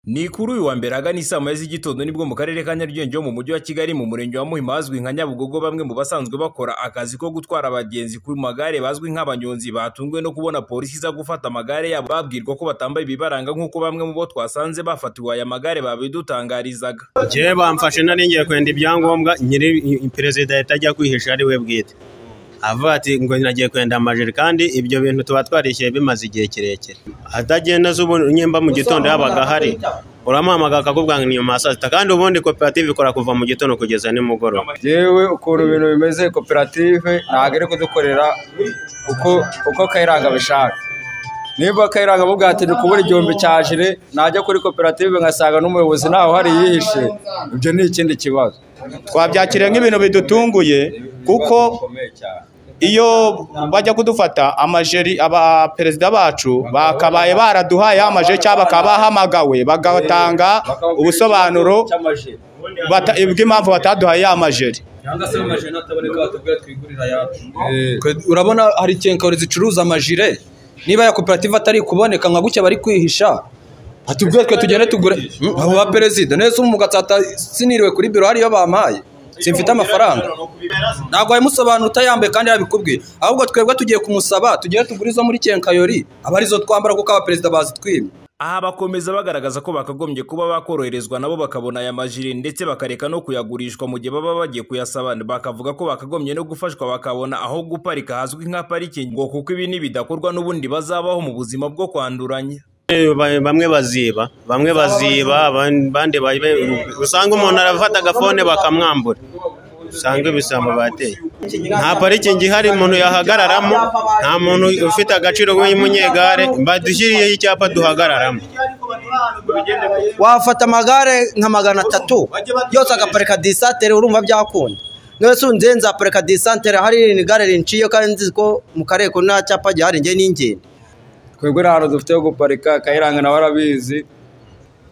Ni kuri uyu wa mbere agana isaa moya z'igitondo nibwo mu karere ka Nyarugenge ho mu mujyi wa Kigali mu murenge wa Muhima hazwi nka Nyabugogo bamwe mu basanzwe bakora akazi ko gutwara abagenzi ku magare bazwi nk'abanyonzi batunguwe no kubona polisi iza gufata amagare yabo babwirwa ko batambaye ibibaranga nk'uko bamwe mu bo twasanganye bafatiwe aya magare babidutangarizaga Njyewe bamfashe nari ngiye kwenda ibyangombwa nyiri perezida yatajya kwihisha ari we bwite avuga ati ngo nagiye kwenda amajeri kandi ibyo bintu tuba twarishyuye bimaze igihe kirekire atagenda z'ubu nyemba mu gitondo yabaga ahari uramuhamagara akakubwira ngo inyuma ya saa sita kandi ubundi koperative ikora kuva mu gitondo kugeza nimugoroba yewe ukuntu ibintu bimeze koperative ntabwo iri kudukorera uko uko kayiranga abishaka niba kayiranga amubwira ati kubura igihumbi cya jire najya kuri koperative nkasanga n'umuyobozi ntawe uhari yihishe ibyo ni ikindi kibazo twabyakira nk'ibintu bidutunguye kuko iyo bajya kudufata amajeri abaperezida bacu bakabaye baraduhaye amajeri cyangwa bakaba bahamagawe bagatanga ubusobanuro bw'impamvu bataduhaye amajeri urabona hari kenkawuri zicuruza amajire niba ya koperative atari kuboneka nka gutya bari kwihisha atubwire twe tugende tugure abo ba perezida neza umugatsata siniriwe kuri biro hariyo bampaye simfite amafaranga ntabwo wabimusobanura utayambaye kandi yabikubwiye ahubwo twebwe tugiye kumusaba tugere tugure izo muri kenkayori aba arizo twambara kuko abaperezida bazitwimye aha bakomeza bagaragaza ko bakagombye kuba bakoroherezwa nabo bakabona aya majire ndetse bakareka no kuyagurishwa mu gihe baba bagiye kuyasaba bakavuga ko bakagombye no gufashwa bakabona aho guparika hazwi nka parikingi ngo kuko ibi ntibidakorwa n'ubundi bazabaho mu buzima bwo kwanduranya bamwe baziba bamwe baziba abandi usanga umuntu arafata agafone bakamwambura usanga ibisambo bateye nta parikingi ihari umuntu yahagararamo nta muntu ufite agaciro w'umunyegare badushyiriyeho icyapa duhagararamo wafata amagare nka magana atatu yose agaparika disantere urumva byakunda nose unze nzaparika disantere hari irindi gare rinciye kandi nzi ko mu karere ko nta cyapa gihari njye n'ingendo twebwe nta hantu dufite ho guparika kayiranga nawe arabizi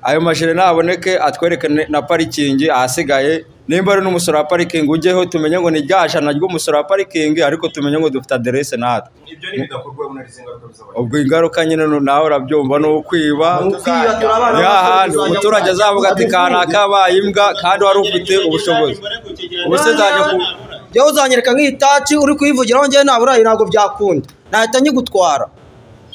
ayo mashini naboneke atwereke na parikingi ahasigaye nimba ari n'umusoro wa parikingi ujyeho tumenye ngo ni rya jana ry'umusoro wa parikingi ariko tumenye ngo dufite aderese natwe ubwo ingaruka nyine nawe urabyumva ni ukwiba ya hantu umuturage azavuga ati kanaka abaye imbwa kandi wari ufite ubushobozi ubu se nzajya ku yewe uzanyereka nk'itaci uri kuyivugiraho njyewe naburayi ntabwo byakunda nahita nyigutwara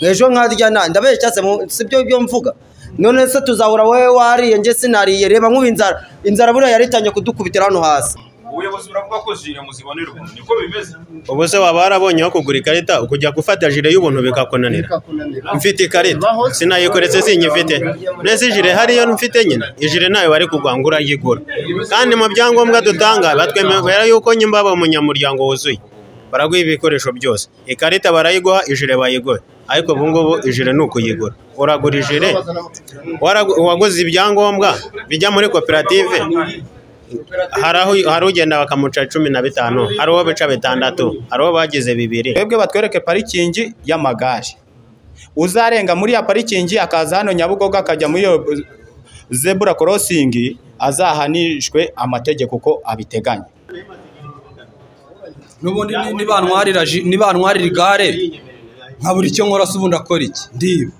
ejo nkarya nta ndabeshya si byo byo mvuga none se tuzahura wowe wariye njye sinariye reba nk'ubu inzara inzara buriya yari itangiye kudukubitira hano hasi ubuyobozi buravuga ko jire muzibonera ubuntu niko bimeze ubu se waba warabonyeho kugura ikarita ukujya gufata jire y'ubuntu bikakunanira mfite ikarita sinayikoretse sinyifite mbese jire hariyo mfite nyine ijire nayo bari kugwa ngo urayigura kandi mu byangombwa dutanga batwemera yuko nyimba aba umunyamuryango wuzuye baraguha ibikoresho byose ikarita barayiguha ijire bayiguha ariko ubu ngubu ijire ni ukuyigura uragura ijire uwaguze ibyangombwa bijya muri koperative hari ugenda bakamuca cumi na bitanu hari uwo bica bitandatu hari uwo bagize bibiri twebwe batwereke parikingi y'amagare uzarenga muri ya parikingi akaza hano nyabugogo akajya muri iyo zebura korosingi azahanishwe amategeko uko abiteganya n'ubundi nibanwarira igare nka buri cyo nkora se ubundi akora iki ndiba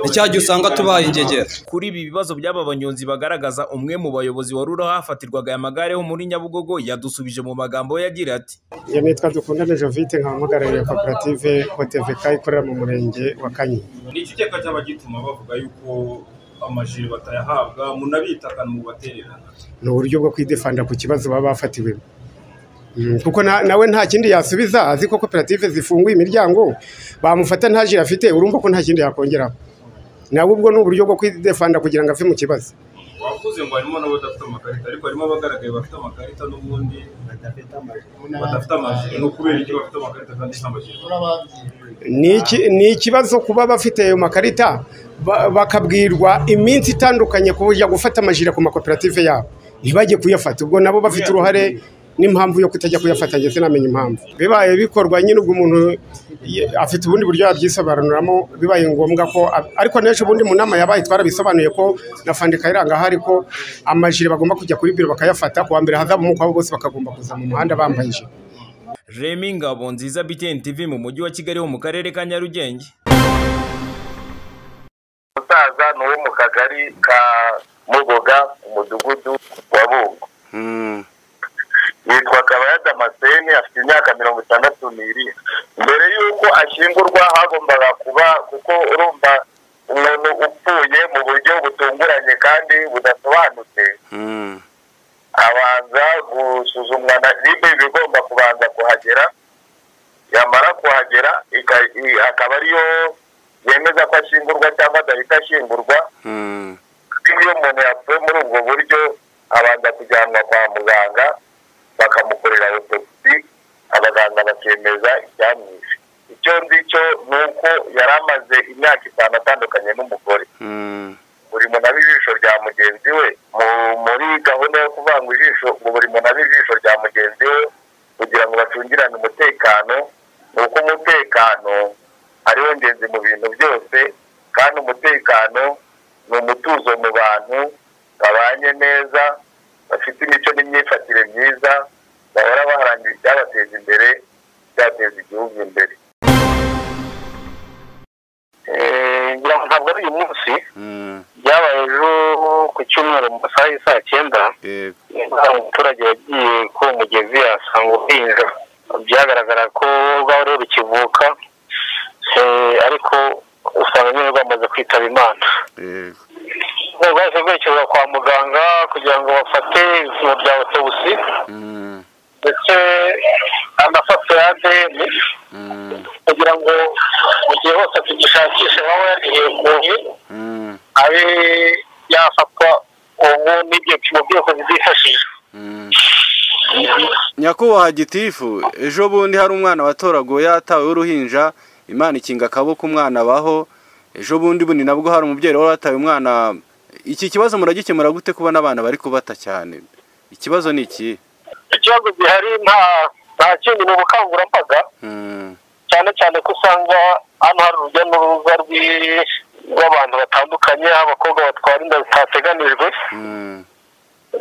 icya gihe usanga tubaye ingegera kuri ibi bibazo by'aba banyonzi bagaragaza umwe mu bayobozi wari uriho hafatirwaga aya magare ho muri nyabugogo yadusubije mu magambo we yagira ati iyo nitwa dukundane jovite nkaba muhagarariye koperative hoteveka ikorera mu murenge wa kanyinya ni iki cyapa cyaba gituma bavuga yuko amajiri batayahabwa munabitakana mubatererana ni uburyo bwo kwidefanda ku kibazo baba bafatiwemo kuko nawe nta kindi yasubiza azi ko koperative zifunguye imiryango bamufata nta jire afite urumva ko nta kindi yakongeraho nawe ubwo ni uburyo bwo kwidefanda kugira ngo ave mu kibazo wavuze ngo harimo n'abadafite amakarita ariko harimo abagaragaye bafite amakarita n'ubundi badafite amajire ni ukubera iki bafite amakarita kandi nta majire ni ikibazo kuba bafite ayo makarita bakabwirwa iminsi itandukanye kujya gufata amajire ku makoperative yabo ntibajye kuyafata ubwo nabo bafite uruhare n'impamvu yo kutajya kuyafata ndetse namenye impamvu bibaye bikorwa nyine ubwo umuntu afite ubundi buryo yabyisobanuramo bibaye ngombwa ko ariko n'ejo ubundi mu nama yabaye twarabisobanuye ko na fandika iranga ahari ko amajire bagomba kujya kuri biro bakayafata kuwa mbere hazamuka abo bose bakagomba kuza mu muhanda bambaye ijire remi ngabo nziza bitn tv mu mujyi wa kigali ho mu karere ka nyarugenge umusaza ni uwo mu kagari ka mugoga umudugudu wa bungo yitwa kabaya damascene afite imyaka mirongo itandatu n'irindwi mbere y'uko ashyingurwa hagombaga kuba kuko urumva umuntu upfuye mu buryo butunguranye kandi budasobanutse abanza gusuzumwa na ribe ibigomba kubanza kuhagera yamara kuhagera ika- i- akaba ariyo yemeza ko ashyingurwa cyangwa adahita ashyingurwa iyo umuntu yapfuye muri ubwo buryo abanza kujyanwa kwa muganga bakamukorera autopsy abaganga bakemeza icyamwishe icyo nzi cyo ni uko yari amaze imyaka itanu atandukanye n'umugore buri muntu aba ijisho rya mugenzi we Mu- muri gahunda yo kuvanga ijisho ngo buri muntu abe ijisho rya mugenzi we kugira ngo bacungirane umutekano ni uko umutekano ari wo ngenzi mu bintu byose kandi umutekano ni umutuzo mu bantu babanye neza bafite imico n'imyifatire myiza bahora baharanira icyabateza imbere icyateza igihugu imbere Eh, ngira ngo ntabwo ari uyu munsi byabaye ejo ku cyumweru mu masaha y'i saa cyenda hari umuturage wagiye ku mugezi asanga uhinja byagaragara ko rwaba rero rukivuka eh, ariko usanga nyine rwamaze kwitaba imana rwahise rwerekezwa kwa muganga kugira ngo bafate ibipimo bya autobusi ndetse amafasorade kugira ngo mu gihe hose tugishakishe aho yarihekuye abe yafatwa ubu n'ibyo bipimo byose bizifashishwa nyakubahwa gitifu ejo bundi hari umwana watoraguwe yatawe w'uruhinja imana ikinga akaboko umwana abaho ejo bundi bundi nabwo hari umubyeyi wari wataye umwana iki kibazo muragikemura gute kuba n'abana bari kubata cyane ikibazo ni iki ikibazo gihari nta nta kindi ni ubukangurambaga Mm, cyane cyane ko usanga hano hari urujya n'uruza rw'i- rw'abantu batandukanye abakobwa batwara inda zitateganijwe mm,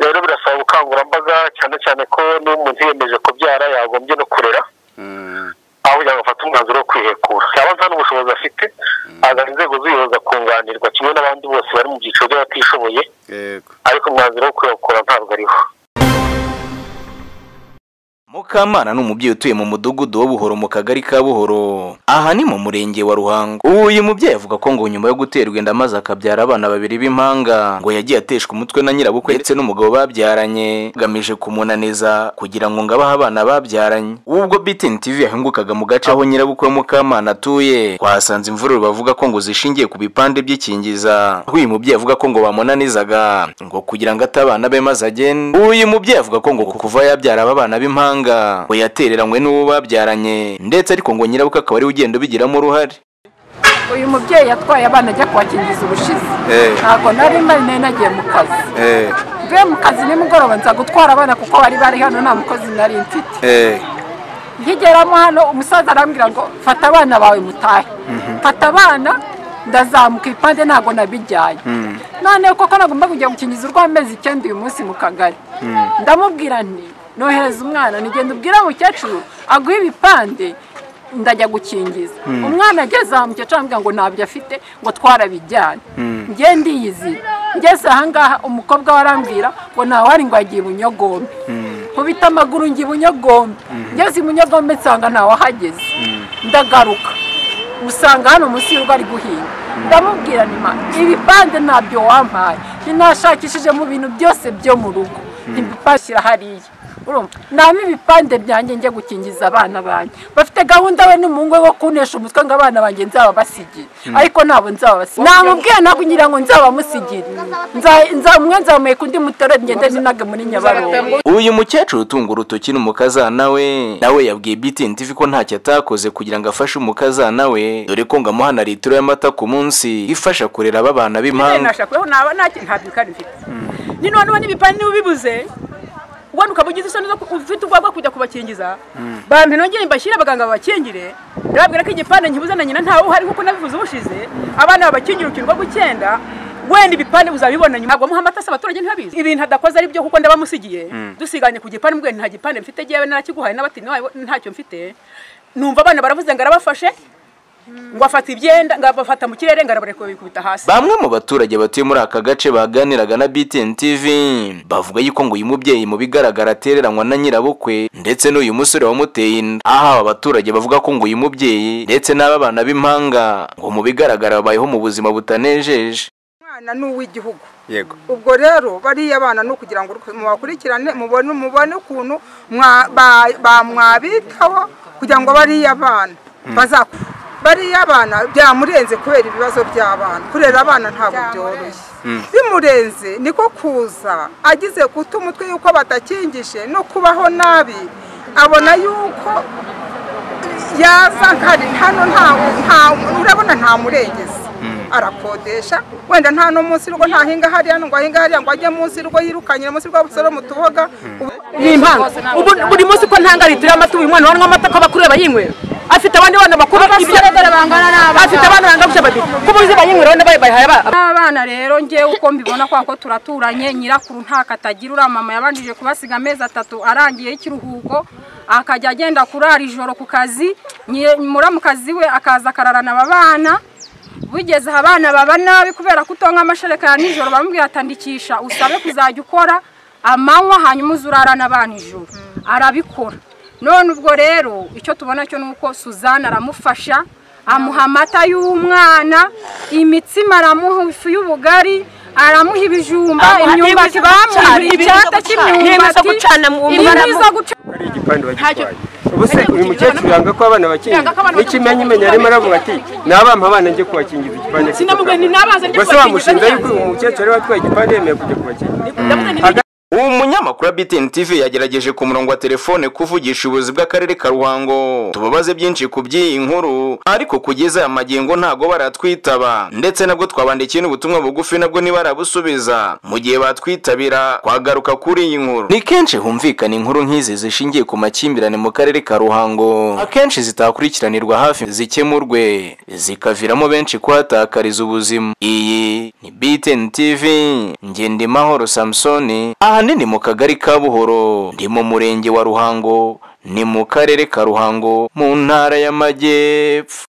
rero birasaba ubukangurambaga cyane cyane ko niba umuntu yiyemeje kubyara yagombye no kurera mm, aho kugira ngo afate umwanzuro wo kwihekura cyangwa nta n'ubushobozi afite agana inzego z'ubuyobozi akunganirwa kimwe n'abandi bose bari mu byiciro by'abatishoboye yego ariko umwanzuro wo kwihekura ntabwo ariho mukamana ni umubyeyi utuye mu mudugudu wa buhoro mu kagari ka buhoro aha ni mu murenge wa ruhango uyu mubyeyi avuga ko ngo nyuma yo guterwa inda maze akabyara abana babiri b'impanga ngo yagiye ateshwa umutwe na nyirabukwe ndetse n'umugabo babyaranye agamije kumunaniza kugira ngo ngo abahe abana babyaranye ubwo btn tv yahingukaga mu gace aho nyirabukwe wa mukamana atuye twahasanze imvururu bavuga ko ngo zishingiye ku bipande by'ikingiza aho uyu mubyeyi avuga ko ngo bamunanizaga ngo kugira ngo ate abana be maze agende uyu mubyeyi avuga ko ngo kuva yabyara aba bana b'impanga ngo yatereranywe n'uwo babyaranye ndetse ariko ngo nyirabukwe akaba ariwe ugenda ubigiramo uruhare uyu mubyeyi yatwaye abana ajya kubakingiza ubushize Eh. ntabwo nari mpari nari nagiye mu kazi eh mvuye mu kazi nimugoroba nza gutwara abana kuko bari bari hano nta mukozi nari mfite eh nkigeramo hano umusaza arambwira ngo fata abana bawe mutahe fata abana ndazamuka ibipande ntabwo nabijyanye noneho koko nagomba kujya gukingiza urw'amezi icyenda uyu munsi mu kagari ndamubwira nti nohereza umwana nigenda ubwira mukecuru aguhe ibipande ndajya gukingiza umwana ageze aha mukecuru arambwira ngo ntabyo afite ngo twarabijyane njye ndiyizira ngeze ahangaha umukobwa we arambwira ngo ntawari ngo yagiye bunyogombe nkubita amaguru njya bunyogombe ngeze ibunyogombe nsanga ntawahageze ndagaruka usanga hano munsi y'urugo ari guhinga ndamubwira nyuma ibipande ntabyo wampaye ntinashakishije mu bintu byose byo mu rugo ntibipashyira hariya urumva naba ibipande byanjye njya gukingiza abana banjye bafite gahunda we n'umuhungu we wo kunesha umutwe ngo abana banjye nzababasigiye ariko ntabwo nzababasigiye namubwiye ntabwo ngira ngo nzabamusigiriye Nza- nza- umwe nzamuheka undi mutore ngende ninage muri nyabarongo uyu mukecuru utunga urutoki n'umukazana we nawe yabwiye btn tv ko ntacyo atakoze kugira ngo afashe umukazana we dore ko ngo amuhana litiro y'amata ku munsi ifasha kurera aba bana b'impanga nashakweho naba nta nta bikari mfite ni noneho n'ibipande n'ibibuze ubona ukaba ugize isoni zo ku- ufite ubwoba bwo kujya kubakingiza bambi nongere mbashyire abaganga babakingire ndababwira ko igipande nkibuze na nyina ntawe uhari kuko nabivuze ubushize abana babakingire urukingo rw'icyenda wenda ibipande uzabibona nyuma ntabwo muha amata se abaturage ntibabizi ibintu adakoze ari byo kuko ndabamusigiye dusiganye ku gipande mbwira nta gipande mfite jyewe narakiguhaye n'abati ntacyo mfite numva abana baravuze ngo arabafashe ngo afata ibyenda ngo abafata mu kirere ngo arabareka babikubita hasi bamwe mu baturage batuye muri aka gace baganiraga na BTN TV bavuga yuko ngo uyu mubyeyi mu bigaragara atereranywa na nyirabukwe ndetse n'uyu musore wamuteye inda aha aba baturage bavuga ko ngo uyu mubyeyi ndetse n'aba bana b'impanga ngo mu bigaragara babayeho mu buzima butanejeje umwana ni uw'igihugu yego ubwo rero bariya bana ni ukugira ngo mubakurikirane mubone mubone ukuntu mwabitaho kugira ngo bariya bana bazakure bariya abana byamurenze kubera ibibazo by'abana kurera abana ntabwo byoroshye bimurenze niko kuza agize guta umutwe yuko batakingije no kubaho nabi abona yuko yaza nkari hano urabona ntamurengeze arakodesha wenda nta n'umunsi rwo ntahinga hariya ngo ahinga hariya ngo ajye munsi rwo yirukanyira munsi rwo busoro mu tuboga ni impanga ubu buri munsi ko ntanga litiro y'amata uyu mwana wanywa amata ko abakureba yinywera afite abandi bana bakuru Abasore bangana n'abana. afite abana bangana babiri ko muzi bayinywera wenda bayibaye aba abana rero ngewe uko mbibona kwa ko turaturanye nyirakuru nta katagira uriya mama yabanjije kubasiga amezi atatu arangiye y'ikiruhuko akajya agenda kurara ijoro ku kazi nyi- muramukazi we akaza akararana aba bana bigeze aha abana baba nabi kubera ko utonka amashereka ya nijoro bamubwira atandikisha usabe kuzajya ukora amanywa hanyuma uze urarana abana ijoro arabikora none ubwo rero icyo tubona cyo ni uko suzanne aramufasha amuha amata y'umwana imitsima aramuha ifu y'ubugari aramuha ibijumba Amuha imyumbati n'ibijumba, bamuhaye icyata n'ibintu zo cy'imyumbati gucana mu inkwi mbaramu. zo guca igipande bagitwaye ubuse uyu mukecuru yanga ko abana Yanga bakingira ko abana n'ikimenyimenya arimo aravuga ati nabampa abana njye kubakingiza igipande sinamubwiye nti nabaze njye ubuse kubakingiza bamushinja yuko uyu mukecuru ari watwaye igipande yemeye kujya kubakingira Aga- uwo munyamakuru wa BTN TV yagerageje ku murongo wa telefone kuvugisha ubuyobozi bw'akarere ka Ruhango tubabaze byinshi ku by'iyi nkuru ariko kugeza aya magingo ntago baratwitaba ndetse nabwo twabandikiye n'ubutumwa bugufi nabwo ntibarabusubiza mu gihe batwitabira twagaruka kuri iyi nkuru ni kenshi humvikana inkuru nk'izi zishingiye ku makimbirane mu karere ka Ruhango akenshi zitakurikiranirwa hafi zikemurwe zikaviramo benshi kuhatakariza ubuzima iyi ni BTN TV Ngendimahoro Samsoni ahanini mu kagari ka Buhoro ndi mu murenge wa Ruhango ni mu karere ka Ruhango mu ntara y'Amajyepfo